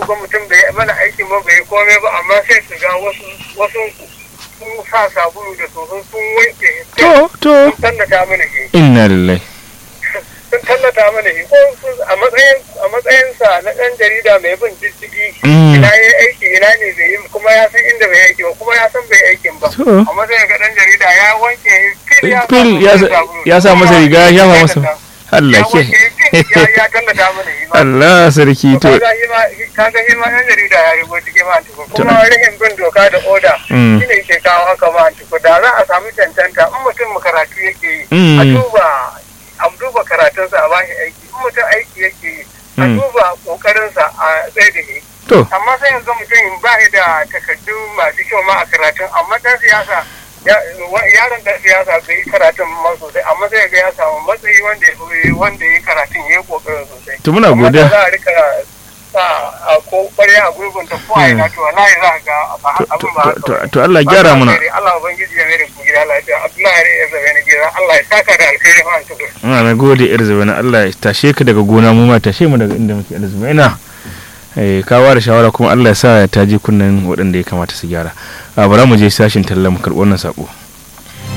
ga mutum bai mana aikin ba bai komai ba amma sai su ga wasu wasu sun sa sabulu da soso sun wanke to to sun tallata mana shi inna lillahi sun tallata mana shi ko sun- a matsayin a matsayinsa na ɗan jarida mai bin diddigi Mm. ina ya aiki ina ne bai yi kuma ya san inda bai aiki ba kuma ya san bai aikin ba To. amma sai ga ɗan jarida ya wanke fil ya Fil ya sa- sabulu. ya sa masa riga, ya shafa masa- ya Allah ke wanke fil ya ya tallata mana shi ba Allah sarki to kaga shi ma kaga shi ma ɗan jarida ya rigo cikin ma tuku kuma rahin bin doka da oda Mm. shine ke kawo haka ma tuku da za a samu cancanta in mutum karatu yake yi Mm. a duba a duba karatunsa a bashi aiki in mutum aiki yake yi a Mm. duba kokarinsa a tsaye da shi to amma sai yanzu mutum ba shi da takardu masu kyau ma a karatun amma dan siyasa ya- wa- yaron dan siyasa bai yi karatun ma sosai amma sai ga ya samu matsayi wanda ya fi- wanda ya yi karatun ya yi kokarin sosai to muna amma da godiya za a rika sa a ko kwarya a gurbin ta ko a ina to wallahi za ka ga ba abin ba haka to ba. to Allah gyara mana Allah ubangiji ya mere ku gida lafiya Abdullahi ya zabe ni gida Allah ya saka da alkhairi fa an tukur muna na gode yar zabana Allah ya tashe ka daga gona mu ma tashe mu daga inda muke alzubaina eh ka da shawara kuma Allah ya sa ta ji kunnen waɗanda ya kamata su gyara a bara mu je sashin talla mu karɓi wannan sako